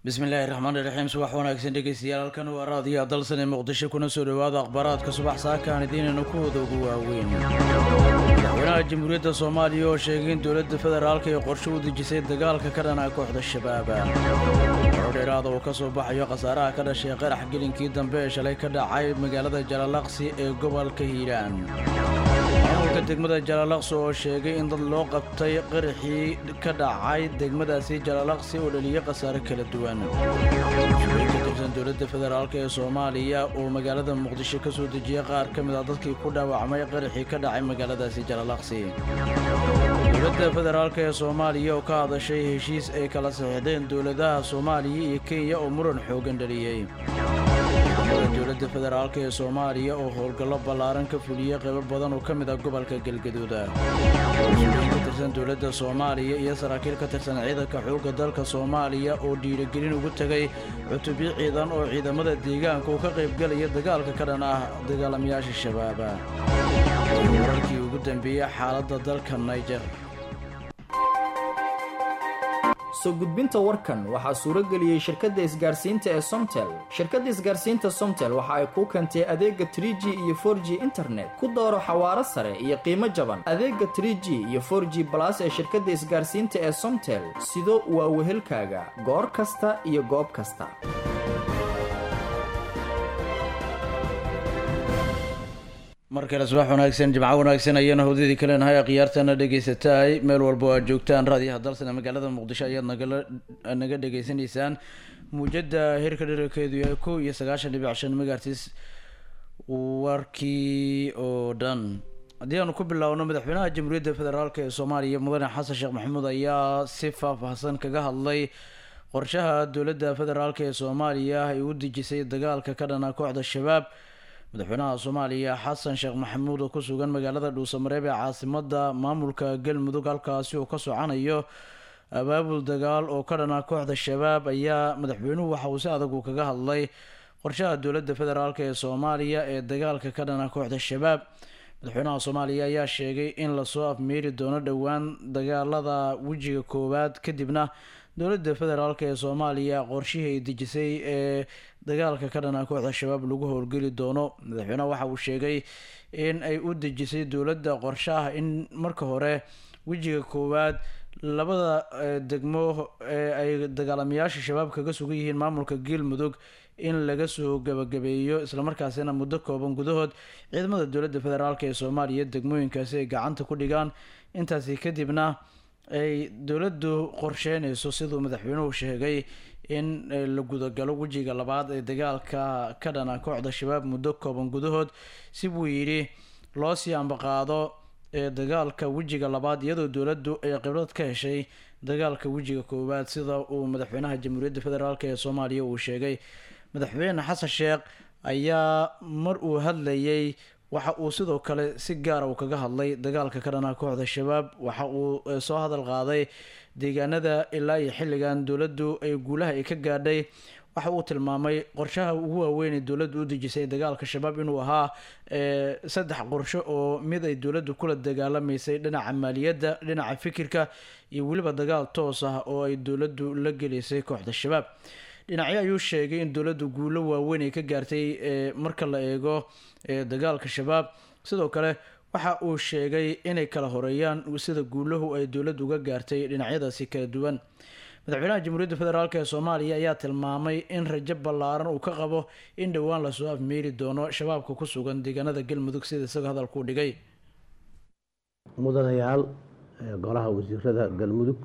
bismillaahi raxmaani raxiim subax wanaagsan dhegeystayaal halkan waa raadiyo dalsan ee muqdisho kuna soo dhowaada akhbaaraadka subax saakaan idiinayna kuwooda ugu waaweyn madaxweynaha jamhuuriyadda soomaaliya oo sheegay in dowladda federaalka ay qorshe u dejisay dagaalka ka dhana kooxda shabaaba horo dheeraada uu ka soo baxayo khasaaraha ka dhashay qarax gelinkii dambe ee shalay ka dhacay magaalada jalalaqsi ee gobolka hiiraan maamulka degmada jalalaqsi oo sheegay in dad loo qabtay qaraxii ka dhacay degmadaasi jalalaqsi oo dhaliyay khasaare kala duwan mas-uuliyiin ka tirsan dowladda federaalk ee soomaaliya oo magaalada muqdisho ka soo dejiyay qaar ka mid ah dadkii ku dhaawacmay qaraxii ka dhacay magaaladaasi jalalaqsi dowladda federaalk ee soomaaliya oo ka hadashay heshiis ay kala saxiixdeen dowladaha soomaaliya iyo kenya oo muran xoogan dhaliyey dowladda federaalk ee soomaaliya oo howlgallo ballaaran ka fuliyey qaybo badan oo ka mid ah gobolka galgaduuda mas-uuliyiin ka tirsan dowladda soomaaliya iyo saraakiil ka tirsan ciidanka xoogga dalka soomaaliya oo dhiirigelin ugu tegay cutubyo ciidan oo ciidamada deegaanka uu ka qaybgelaya dagaalka ka dhan ah dagaalamayaasha shabaaba wararkii ugu dambeeyey xaaladda dalka niger soo gudbinta warkan waxaa suuro geliyey shirkadda isgaarsiinta ee somtel shirkadda isgaarsiinta somtel waxa ay kuu keentay adeega tr g iyo for g internet ku dooro xawaaro sare iyo qiimo jaban adeega tr g iyo for g balas ee shirkadda isgaarsiinta ee somtel sido waa wehelkaaga goor kasta iyo goob kasta mar kale subax wanaagsan jimco wanaagsan ayaana howdadii kaleenahay khiyaartana dhegaysataay meel walba oo aad joogtaan raadiyaha dalsan ee magaalada muqdisho ayaad nagala naga dhegaysanaysaan muujada heerka dherarkeedu yahay kow iyo sagaashan dhibic shan megaartis warkii oo dhan haddii aanu ku bilaawno madaxweynaha jamhuuriyadda federaalk ee soomaaliya mudane xasan sheekh maxamuud ayaa si faahfaahsan kaga hadlay qorshaha dowladda federaalk ee soomaaliya ay u dejisay dagaalka ka dhana kooxda shabaab madaxweynaha soomaaliya xasan sheekh maxamuud oo ku sugan magaalada dhuusamareeb ee caasimada maamulka galmudug halkaasi uu ka socanayo abaabul dagaal oo ka dhana kooxda shabaab ayaa madaxweynuhu waxa uu si adag uu kaga hadlay qorshaha dowladda federaalk ee soomaaliya ee dagaalka ka dhana kooxda shabaab madaxweynaha soomaaliya ayaa sheegay in lasoo afmeeri doono dhowaan dagaalada wejiga koowaad kadibna dowladda federaalk ee soomaaliya qorshihii ay dejisay ee dagaalka ka dhana kooxda shabaab lagu howlgeli doono madaxweyneha waxa uu sheegay in ay u dejisay dowladda qorshe ah in marka hore wejiga koowaad labada degmo ee ay dagaalamayaasha shabaab kaga sugan yihiin maamulka galmudug in laga soo gabagabeeyo islamarkaasina muddo kooban gudahood ciidamada dowladda federaalk ee soomaaliya degmooyinkaasi ay gacanta ku dhigaan intaasi kadibna ay dowladdu qorsheynayso siduu madaxweynuhu sheegay in la gudagalo wejiga labaad ee dagaalka ka dhana kooxda shabaab muddo kooban gudahood si buu yidhi loo sii ambaqaado ee dagaalka wejiga labaad iyadoo dowladdu ay khibrad ka heshay dagaalka wejiga koowaad sida uu madaxweynaha jamhuuriyadda federaalk ee soomaaliya uu sheegay madaxweyne xasan sheekh ayaa mar uu hadlayay waxa uu sidoo kale si gaara uu kaga hadlay dagaalka ka dhana kooxda shabaab waxa uu soo hadal qaaday deegaanada ilaa iyo xilligan dowladdu ay guulaha ay ka gaadhay waxa uu tilmaamay qorshaha ugu waaweyn ee dowladdu u dejisay dagaalka shabaab inuu ahaa saddex qorsho oo mid ay dowladdu kula dagaalamaysay dhinaca maaliyadda dhinaca fikirka iyo weliba dagaal toos ah oo ay dowladdu la gelaysay kooxda shabaab dhinacyo ayuu sheegay in dowladdu guulo waaweyn ay ka gaartay marka la eego dagaalka shabaab sidoo kale waxa uu sheegay inay kala horeeyaan sida guulahu ay dowladdu uga gaartay dhinacyadaasi kala duwan madaxweynaha jamhuuriyadda federaalk ee soomaaliya ayaa tilmaamay in rajo ballaaran uu ka qabo in dhowaan lasoo afmeeri doono shabaabka ku sugan deegaanada galmudug sida isaga hadalkuu dhigay mudanayaal golaha wasiirada galmudug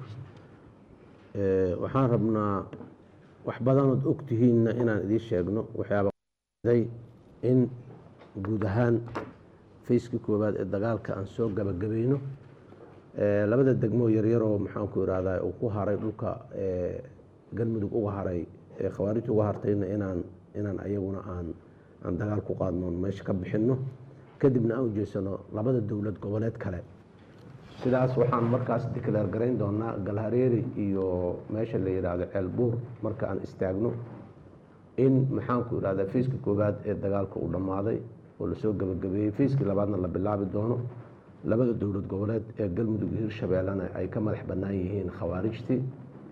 waxaan rabnaa wax badanood ogtihiinna inaan idiin sheegno waxyaabaday in guud ahaan fayskii koowaad ee dagaalka aan soo gabagabayno labada degmoo yaryaroo maxaanku irahdaa uu ku haray dhulka galmudug uga haray ee khawaarijta uga hartayna inaan inaan ayaguna aan aan dagaal ku qaadnoon meesha ka bixinno kadibna aan ujeesano labada dowlad goboleed kale sidaas waxaan markaas dikleer garayn doonaa galhareeri iyo meesha la yidhaahdo ceelbuur marka aan istaagno in maxaanku irahdaa fayskii koowaad ee dagaalka uu dhammaaday oo lasoo gabagabeeyey fayskii labaadna la bilaabi doono labada dowlad goboleed ee galmudug iyo hirshabeellena ay ka madax bannaan yihiin khawaarijtii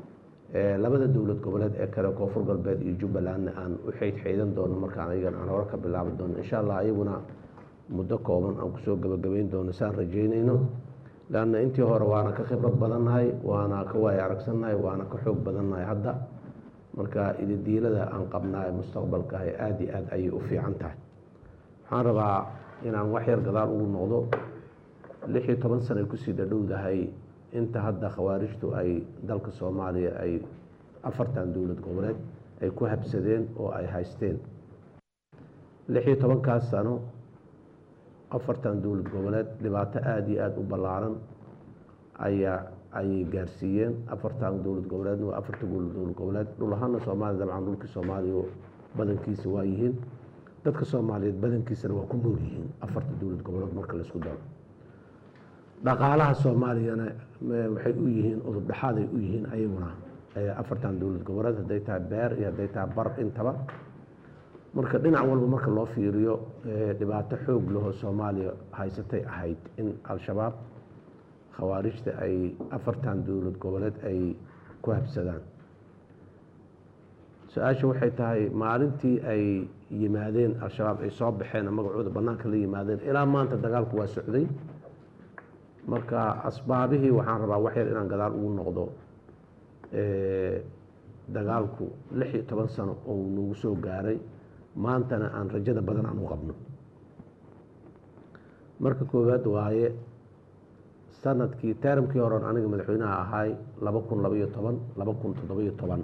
labada dowlad goboleed ee kale koonfur galbeed iyo jubbalandna aan u xeydxeydan doono markaan ayagan aan hore ka bilaabi doono insha allah ayaguna muddo kooban aan kusoo gabagabayn doono saan rajeynayno leanna intii hore waana ka khibrad badannahay waana ka waaya aragsannahay waana ka xoog badannahay hadda marka ididiilada aan qabnaa ee mustaqbalka ah aada iyo aad ayay u fiican tahay waxaan rabaa inaan wax yar gadaal ugu noqdo lix iyo toban sana ay kusii dhadhowdahay inta hadda khawaarijtu ay dalka soomaaliya ay afartan dowlad goboleed ay ku habsadeen oo ay haysteen lix iyo tobankaas sano afartan dowlad goboleed dhibaato aada iyo aada u ballaaran ayaa ayay gaarsiiyeen afartan dowlad goboleedna waa afarta dowlad goboleed dhul ahaana soomaaliya dabcan dhulkii soomaaliya badankiisa waa yihiin dadka soomaaliyeed badankiisana waa ku nool yihiin afarta dowlad goboleed marka laisku daro dhaqaalaha soomaaliyana waxay u yihiin udub dhexaaday u yihiin ayaguna afartan dowlad goboleed hadday tahay beer iyo hadday tahay bar intaba marka dhinac walba marka loo fiiriyo dhibaato xoog lahoo soomaaliya haysatay ahayd in al-shabaab khawaarijta ay afartan dowlad goboleed ay ku habsadaan su-aasha waxay tahay maalintii ay yimaadeen al-shabaab ay soo baxeen magacooda bannaanka la yimaadeen ilaa maanta dagaalku waa socday marka asbaabihii waxaan rabaa wax yar inaan gadaal ugu noqdo dagaalku lix iyo toban sano oo nagu soo gaaray maantana aan rajada badan aan u qabno marka koowaad waaye sanadkii teramkii horen aniga madaxweynaha ahaay laba kun labaiyo toban laba kun toddobiyo toban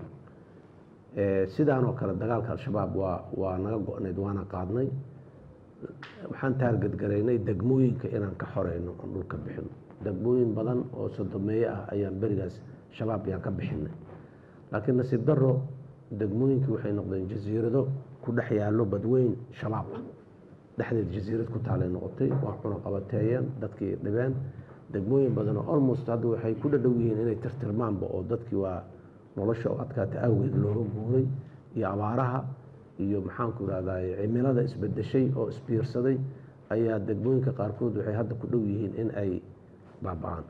sidaan oo kale dagaalka al-shabaab waa waa naga go-nayd waana qaadnay waxaan taargadgaraynay degmooyinka inaan ka xoreyno aan dhulka bixino degmooyin badan oo sodomeeye ah ayaan berigaas shabaab yaan ka bixinay laakiin nasiib daro degmooyinkii waxay noqdeen jasiirado ku dhex yaallo badweyn shabaab ah dhexdeed jasiirad ku taalay noqotay waa cunaqabateeyeen dadkii dhibeen degmooyin badan oo almost hadda waxay ku dhadhow yihiin inay tirtirmaanba oo dadkii waa nolosha oo adkaata awgeed looga guuray iyo abaaraha iyo maxaanku irahday cimilada isbedeshay oo isbiirsaday ayaa degmooyinka qaarkood waxay hadda ku dhow yihiin in ay baaba-aan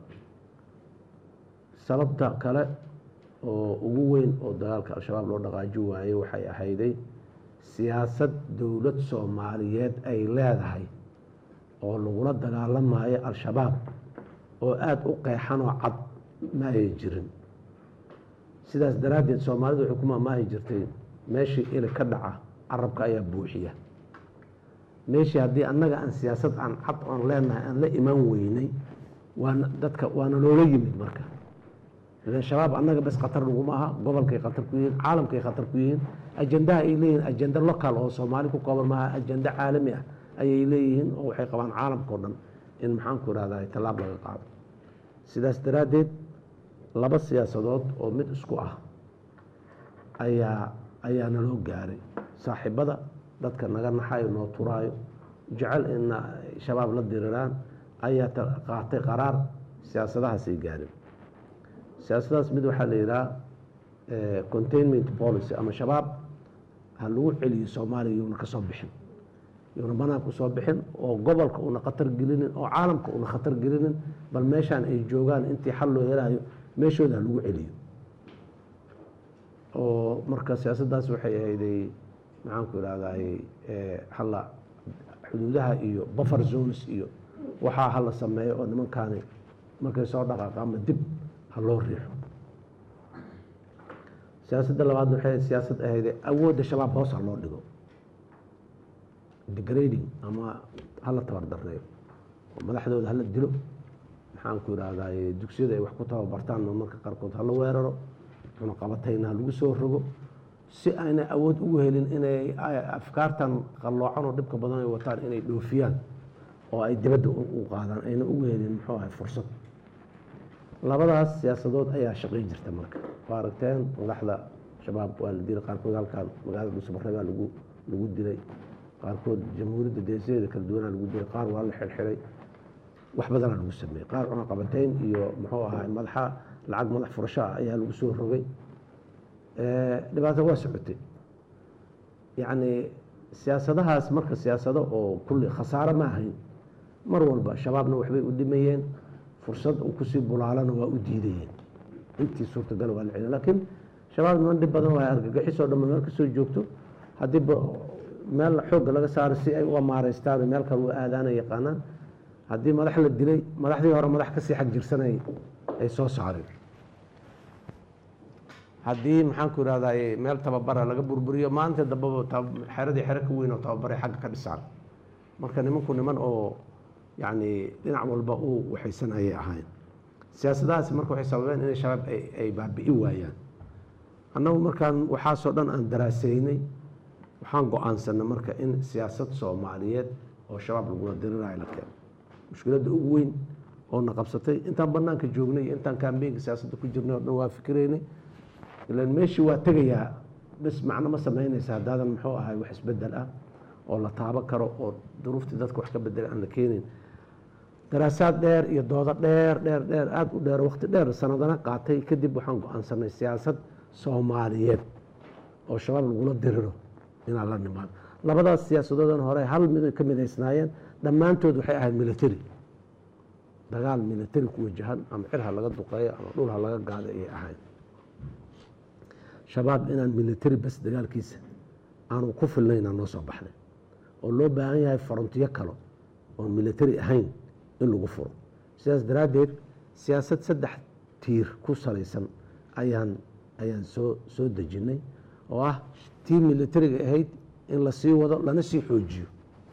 sababta kale oo ugu weyn oo dagaalka al-shabaab loo dhaqaaji waayey waxay ahayday siyaasad dowlad soomaaliyeed ay leedahay oo lagula dagaalamayo al-shabaab oo aada u qeexanoo cad ma ay jirin sidaas daraaddeed soomaalidu waxay ku maamaahi jirtay meeshii ili ka dhaca carabka ayaa buuxiya meeshii haddii annaga aan siyaasad aan cad oon leenahay aan la imaan weynay waana dadka waana loola yimid marka idan shabaab annaga bes khatar laguma aha gobolkay khatar ku yihiin caalamkay khatar ku yihiin ajandaha ay leeyihiin ajanda local oo soomaali ku kooban maaha ajanda caalami ah ayay leeyihiin oo waxay qabaan caalamka o dhan in maxaanku irahda tallaab laga qaado sidaas daraaddeed laba siyaasadood oo mid isku ah ayaa ayaa naloo gaaray saaxiibada dadka naga naxayo noo turaayo jecel ina shabaab la diriraan ayaa qaatay qaraar siyaasadahaasay gaareen siyaasadahaas mid waxaa la yidhaha containment policy ama shabaab ha lagu celiyo soomaaliya yuuna ka soo bixin yuuna banaanka usoo bixin oo gobolka una khatar gelinin oo caalamka una khatar gelinin bal meeshaan ay joogaan intii xal loo helayo meeshooda ha lagu celiyo oo marka siyaasaddaas waxay ahayday maxaanku irahday hala xuduudaha iyo buffer zones iyo waxaa hala sameeyo oo nimankaani markay soo dhaqaaqa ama dib ha loo riixo siyaasadda labaadna waxay siyaasad ahayday awoodda shabaab hoos ha loo dhigo degrading ama hala tabardareeyo oo madaxdooda hala dilo maxaanku irahday dugsiyada ay wax ku tababartaan marka qaarkood hala weeraro cunaqabatayna ha lagu soo rogo si ayna awood ugu helin inay afkaartan qalloocan oo dhibka badan ay wataan inay dhoofiyaan oo ay dibadda u qaadaan ayna ugu helin muxuu ahay fursad labadaas siyaasadood ayaa shaqayn jirta marka waa aragteen madaxda shabaab waa la dilay qaarkood halkaan magaalada dhuusabare baa lagu lagu dilay qaarkood jamhuuriyadda deesadeeda kala duwanaa lagu dilay qaar waa la xirxiray wax badanaa lagu sameeyey qaar cunaqabateyn iyo muxuu ahay madaxa lacag madax furasho ah ayaa lagu soo rogay dhibaato waa socotay yacni siyaasadahaas marka siyaasado oo kulli khasaaro ma ahayn mar walba shabaabna waxbay u dhimayeen fursad uu kusii bulaalana waa u diidayeen intii suurtagal waa la celin laakiin shabaab niman dhib badan waa argagixisoo dhamma meel kasoo joogto haddii meel xoogga laga saaro si ay u amaaraystaan meel kale u aadaana yaqaanaan haddii madax la dilay madaxdii hore madax kasii xag jirsanay ay soo saareen haddii maxaanku irahdaa meel tababara laga burburiyo maalinta dambaba xeradii xero ka weyn oo tababaray xagga ka dhisaan marka nimanku niman oo yacni dhinac walba u waxaysan ayay ahayn siyaasadahaasi marka waxay sababeen inay shabaab ay baabi'i waayaan annagu markaan waxaasoo dhan aan daraaseynay waxaan go-aansanay marka in siyaasad soomaaliyeed oo shabaab lagula dirirayo la keeno mushkiladda ugu weyn oo na qabsatay intaan banaanka joognay iyo intaan kambeynka siyaasadda ku jirnay oo dhan waa fikiraynay ilan meeshii waa tegayaa bes macno ma samaynaysa haddaadan muxuu ahay wax isbedel ah oo la taabo karo oo duruuftii dadka wax ka bedela aan la keenin daraasaad dheer iyo doodo dheer dheer dheer aada u dheer waqti dheer sanadana qaatay kadib waxaan go-aansanay siyaasad soomaaliyeed oo shabaab lagula diriro inaan la nimaado labadaas siyaasadoodan hore hal mid ka midaysnaayeen dhammaantood waxay ahayd military dagaal military ku wajahan ama cirha laga duqeeyo ama dhulha laga gaado ayay ahayd shabaab inaan military bas dagaalkiisa aanu ku filnaynaa noo soo baxnay oo loo baahan yahay farontiyo kalo oon military ahayn in lagu furo sidaas daraaddeed siyaasad saddex tiir ku salaysan ayaan ayaan soo soo dejinnay oo ah tii militariga ahayd in la sii wado lana sii xoojiyo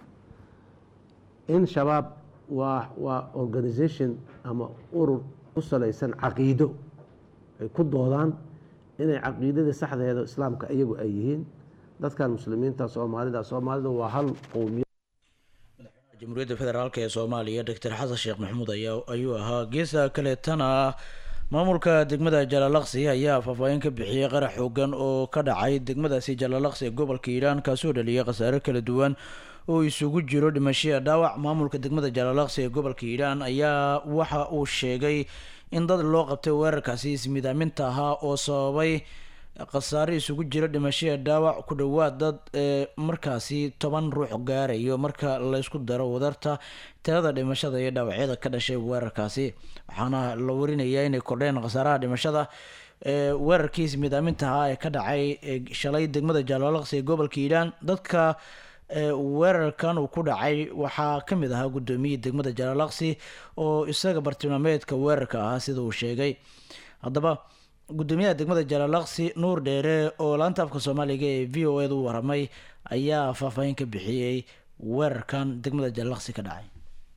in shabaab waa waa organisation ama urur ku salaysan caqiido ay ku doodaan inay caqiidada saxdeeda islaamka iyagu ay yihiin dadkan muslimiinta soomaalida soomaalida waa hal qowmiya jamhuuriyadda federaalk ee soomaaliya doctor xasan sheekh maxamuud ayaa ayuu ahaa geesa kaleetana maamulka degmada jalaalaqsi ayaa faahfaahin ka bixiyey qarax xoogan oo ka dhacay degmadaasi jalaalaqsi ee gobolka hiiraan kaasoo dhaliyay khasaare kala duwan oo isugu jiro dhimashaya dhaawac maamulka degmada jalaalaqsi ee gobolka hiiraan ayaa waxa uu sheegay in dad loo qabtay weerarkaasi ismidaaminta ahaa oo sababay khasaare isugu jira dhimashaya dhaawac ku dhowaad dad ee markaasi toban ruux gaarayo marka laysku daro wadarta tirada dhimashada iyo dhaawacyada ka dhashay weerarkaasi waxaana la warinayaa inay kordheen khasaaraha dhimashada ee weerarkii ismidaaminta ahaa ee ka dhacay shalay degmada jaalaalaqsi ee gobolka hiiraan dadka weerarkan uu ku dhacay waxaa kamid ahaa gudoomiyii degmada jalaalaqsi oo isaga bartilmaameedka weerarka ahaa sida uu sheegay haddaba gudoomiyaha degmada jalaalaqsi nuur dheere oo laanta afka soomaaliga ee v o eda u waramay ayaa faahfaahin ka bixiyey weerarkan degmada jalaalaqsi ka dhacay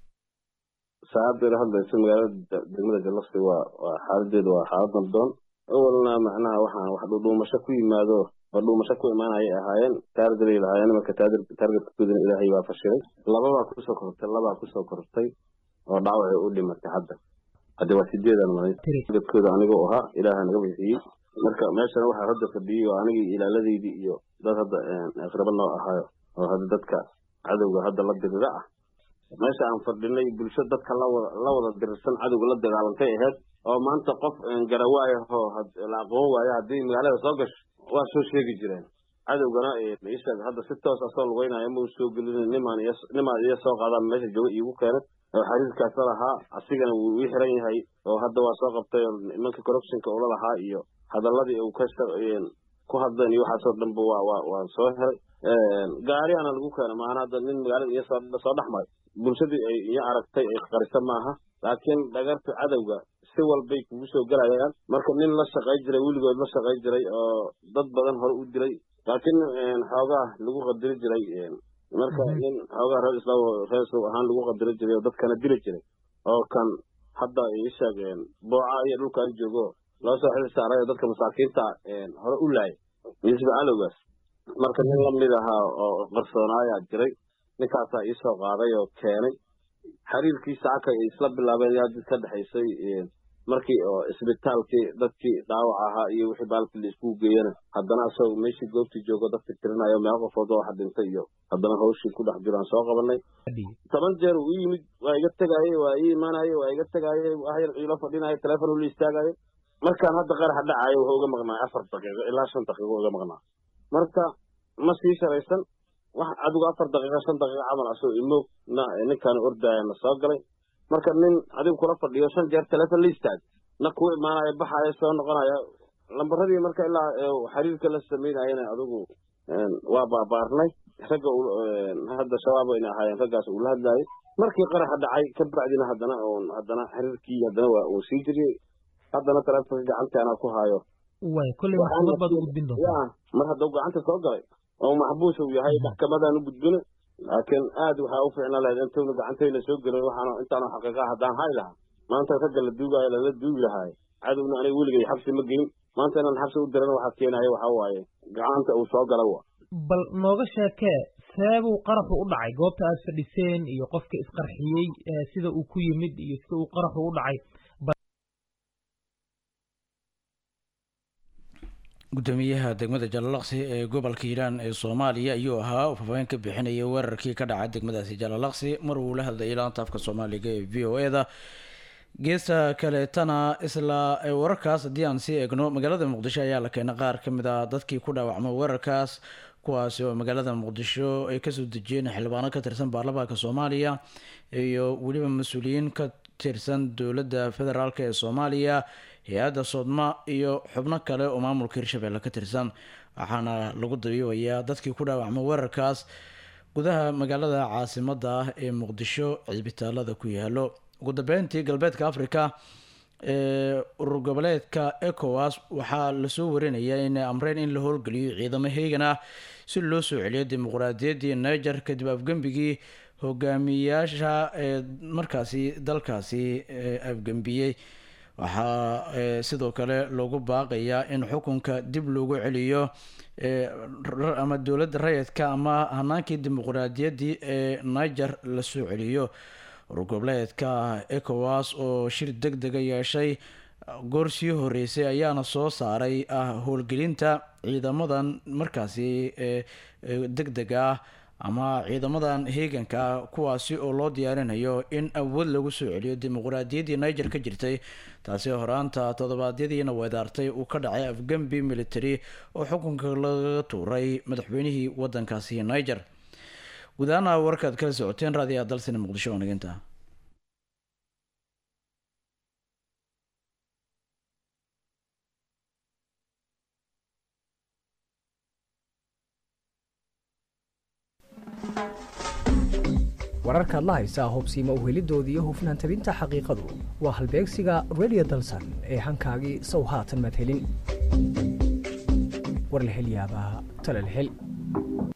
saacaddeeda hadlaysa magaalada degmada jalaqsi waa waa xaaladeedu waa xaalad nabdoon awalna macnaha waxaan wax dhudhuumasho ku yimaado oo dhuumasho ku imaanayay ahaayeen taargalay lahaayeen marka taargetkoodan ilaahay baa fashilay lababaa kusoo kortay labaa kusoo kortay oo dhaawacay u dhimatay hadda hadda waa sideedan malay taargetkooda anigoo ahaa ilaaha naga bixiyey marka meeshana waxaa hadda fadhiyey oo anigii ilaaladeydii iyo dad hadda aqraba noo ahaayo oo hadda dadka cadowga hadda la dirira ah meesha aan fadhinay bulsho dadka la wada dirirsan cadowga la dagaalantay ahayd oo maanta qof garawaayahoo la aqoon waayo haddii magaalada soo gasho waa soo sheegi jireen cadowgana isheeg hadda si toos asoo lugeynaya ma u soo gelin nimaan nimaan iyo soo qaadaan meesha jooga iigu keenay oo xariirkaasa lahaa asigana wuu ii xiran yahay oo hadda waa soo qabtay nimanka corruptionka ula lahaa iyo hadaladii uu ka ku hadleen iyo waxaasoo dhanba waa waa waa soo helay gaariana lagu keenay maana hadda nin magaalada iyo soo soo dhex maray bulshadii ay iyo aragtay ay qarisa maaha laakiin dhagarta cadowga si walbay kugu soo gelayaan marka nin la shaqay jiray weligood la shaqay jiray oo dad badan hore u dilay laakiin xoogaa lagu qadiri jiray marka in xoogaa reer islaam reer islaam ahaan lagu qadiri jiray oo dadkana dili jiray oo kan hadda ii sheegeen booca iyo dhulkan joogo loo soo xil saaray oo dadka masaakiinta hore u laayay misba alowgaas marka nin lamid ahaa oo qarsoonaaya jiray ninkaasaa ii soo qaaday oo keenay xiriirkiisa caka ay isla bilaabeen yaa did ka dhexaysay markii oo isbitaalkii dadkii dhaawac ahaa iyo wixii baalkii la iskugu geeyana haddana asagoo meeshii goobtii joogo dadka tirinayo meel qofood oo waxa dhintay iyo haddana hawshii ku dhex jiraan soo qabanay toban jeer uu yimid waa iga tegaayey waa ii imaanayey waa iga tegaayey waxyar iilo fadhinayo teleefon ula istaagayo markaan hadda qaraxa dhacayo wuxuu uga maqnaay afar daqiiqo ilaa shan daqiiqo uga maqnaa marka ma sii sharaysan wax adigu afar daqiiqa shan daqiiqa camal asoo imoog na ninkaan ordaya na soo galay marka nin adigu kula fadhiyo shan jeer teleefon la istaag na kuu imaanayo baxayo soo noqonayo lambaradii marka ilaa xiriirka la samaynayana adigu waa baabaarnay ragga hadda shabaab ayna ahaayeen raggaas uu la hadlaayay markii qaraxa dhacay ka bacdina haddana oon haddana xiriirkii haddana waa uu sii jiriyey haddana taleefonka gacanta anaa ku haayo way kolley maxkamad baad u gudbin doontaa ya mar hadduu gacanta soo galay oo maxbuus uu yahay maxkamadaan u gudbina laakiin aad waxaa u fiicnaa lahayd intaynu gacantayna soo gelin waxaana intaanu xaqiiqa haddaan hay lahaa maanta ragga la duugaayo lala duugi lahaay cadowna aniga weligay xabsi ma geyn maanta inaan xabsi u dirana waxaa keenaya waxaa waaye gacanta uu soo gala wa bal nooga sheekee seebuu qaraxu u dhacay goobta aad fadhiseen iyo qofka isqarxiyey sida uu ku yimid iyo sida uu qaraxu u dhacay gudoomiyaha degmada jalalaqsi ee gobolka hiiraan ee soomaaliya ayuu ahaa uu faahfaahin ka bixinayay weerarkii ka dhacay degmadaasi jalalaqsi mar uu la hadlayay laanta afka soomaaliga ee v o e-da geesta kaleetana isla wararkaas haddii aan sii eegno magaalada muqdisho ayaa la keenay qaar ka mid ah dadkii ku dhaawacmay weerarkaas kuwaasi oo magaalada muqdisho ay kasoo dejiyeen xildhibaano ka tirsan baarlamaanka soomaaliya iyo weliba mas-uuliyiin ka tirsan dowladda federaalk ee soomaaliya hay-adda soodma iyo xubno kale oo maamulka hirshabelle ka tirsan waxaana lagu dabiibayaa dadkii ku dhaawacmay weerarkaas gudaha magaalada caasimada ah ee muqdisho cisbitaalada ku yaalo ugu dambeyntii galbeedka africa ee urur goboleedka ecowas waxaa lasoo warinayaa inay amreen in la howlgeliyo ciidamo heegan ah si loo soo celiyo dimuqraadiyaddii niger kadib afgembigii hogaamiyaasha ee markaasi dalkaasi afgembiyey waxaa sidoo kale loogu baaqayaa in xukunka dib loogu celiyo ama dowladda rayidka ama hanaankii dimuqraadiyaddii ee niger lasoo celiyo urur goboleedka ecowas oo shir deg dega yeeshay goor sii horeysay ayaana soo saaray ah howlgelinta ciidamadan markaasi deg dega ah ama ciidamadan heeganka ah kuwaasi oo loo diyaarinayo in awood lagu soo celiyo dimuqraadiyaddii niger ka jirtay taasi horaanta toddobaadyadiina weedaartay uu ka dhacay afgembi military oo xukunka laga tuuray madaxweynihii wadankaasi niger guud ahaana warkaad kala socoteen raadiyaha dalsina muqdisho oo naginta wararkaad la haysaa hubsiima uhelidoodii iyo hufnaan tabinta xaqiiqadu waa halbeegsiga radio dalsan ee hankaagii sow haatan madhelin warlahelyaabaha talalhel